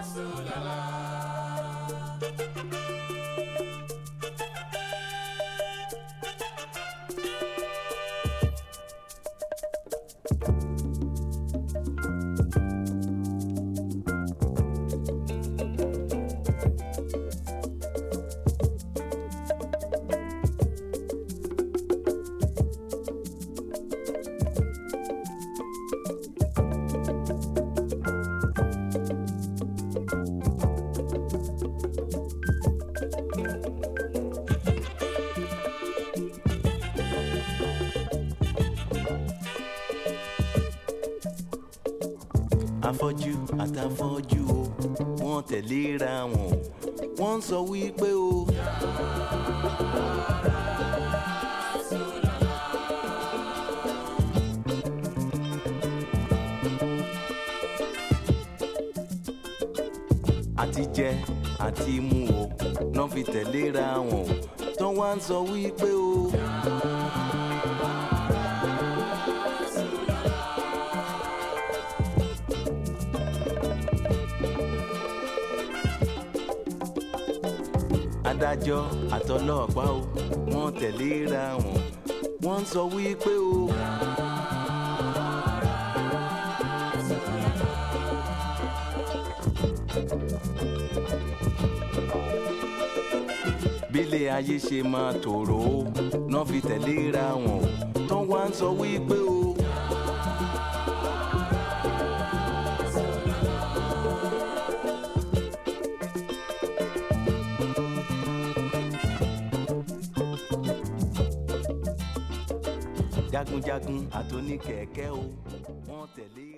afọ́jú àtàfọ́jú o wọ́n tẹ̀léra wọn o wọ́n ń sọ wípé o. àti jẹ àti mu o náà fi tẹ̀léra wọn o tán wá ń sọ wípé o. adájọ́ àtọlọ́pàá o wọ́n tẹ̀léra wọn wọ́n ń sọ wípé o. bílẹ̀ ayé ṣe máa tòrò o náà fi tẹ̀léra wọn o tán wá ń sọ wípé o. jagunjagun àtòní kẹ̀kẹ́ o wọ́n tẹ̀lé.